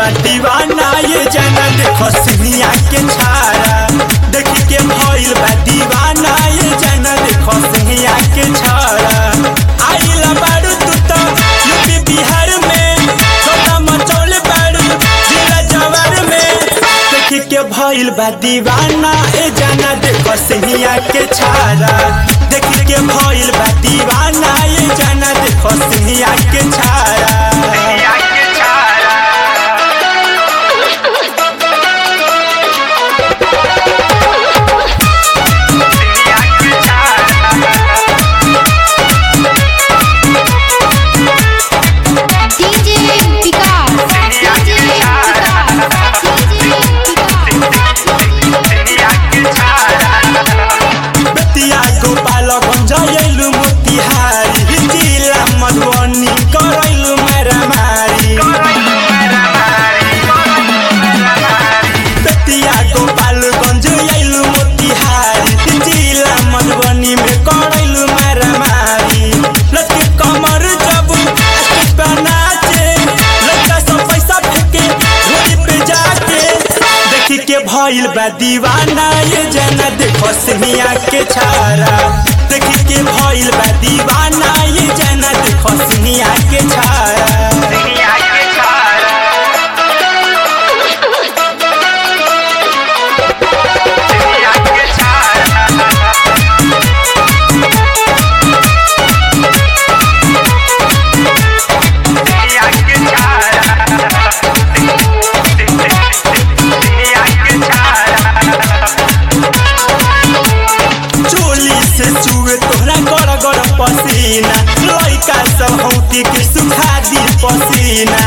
बा दीवाना ये जाना देखो सिनिया के छारा देख के भइल बा दीवाना ये जाना देखो सिनिया के छारा आइला बारू तू तो यूपी बिहार में छोटा मचौले बारू जिला जवार में देख के भइल बा दीवाना ए जाना देखो सिनिया के छारा देख के भइल बा दीवाना ये जाना देखो सिनिया के छारा DJ Vikas DJ बतिया गोपालगंज अयलु मोतिहारी जिला मधुबनी करैलु मारामारी बतिया गोपालगंज अयलु मोतिहारी जिला मधुबनी में करैलु मारामारी लटके कमर जब स्टेज पे नाचे लड़का सब पैसा फेंके रोड पे जाके देखी के भइल बा दीवाना ये जना देखो सिनिया के छारा देखी के भइल बा दीवाना ये जना देखो सिनिया के छारा चोली से चुए तोहरा गड़ गड़ पसीना लइका सब हौती के सुखा दी पसीना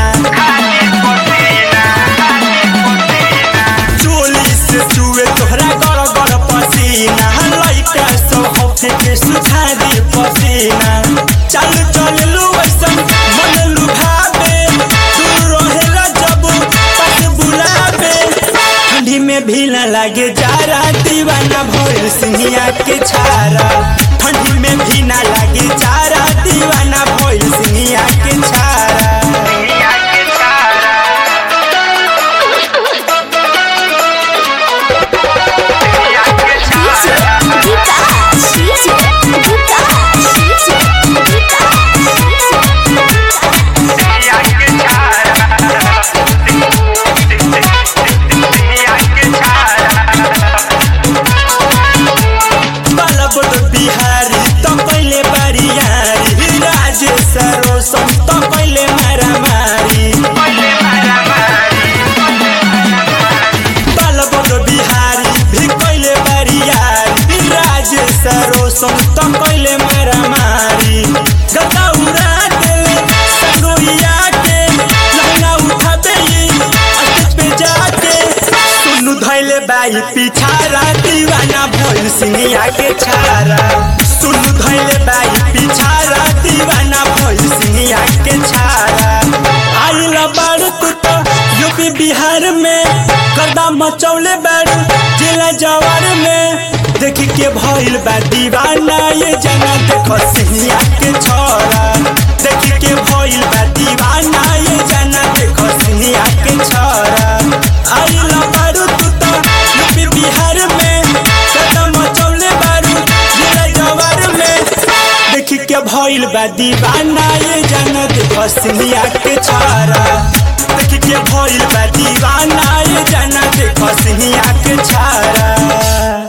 चोली से चुए तोहरा गड़ गड़ पसीना लइका सब हौती के सुखा दी पसीना चल चल लू ऐसन मन लुभावे तू रहेला जब पास बुलावे ठंडी में भी न लागे जारा दीवाना भोर सिंहिया के छारा ठंडी में भी न लागे जारा दीवाना भोर सिंहिया के छारा बलबड़ बिहारी तो पहले बरियारी राजेश रोशन तो पहले मारामारी बलबड़ बिहारी भी पहले बरियारी राजेश रोशन तो पहले मारामारी गदा उड़ा देले संगोइया के लहंगा उठा देई स्टेज पे जाके सुनु धैले बाई पिछारा दीवाना भोल सिंहिया के छारा सुनु धैले बाई पिछारा दीवाना भोल सिंहिया के छारा आइला बाड़ तू तो यूपी बिहार में गर्दा मचौले बाड़ जिला जवार में देखी के भइल बा दीवाना ये जना देखो सिंहिया के छोरा देखी के भइल बा दीवाना ये जना देखो सिंहिया के छोरा आइला बारू तू तो यूपी बिहार में कदम मचौले बारू जिला जवार में देखी के भइल बा दीवाना ये जना देखो सिंहिया के छोरा देखी के भइल बा दीवाना ये जना देखो सिंहिया के छारा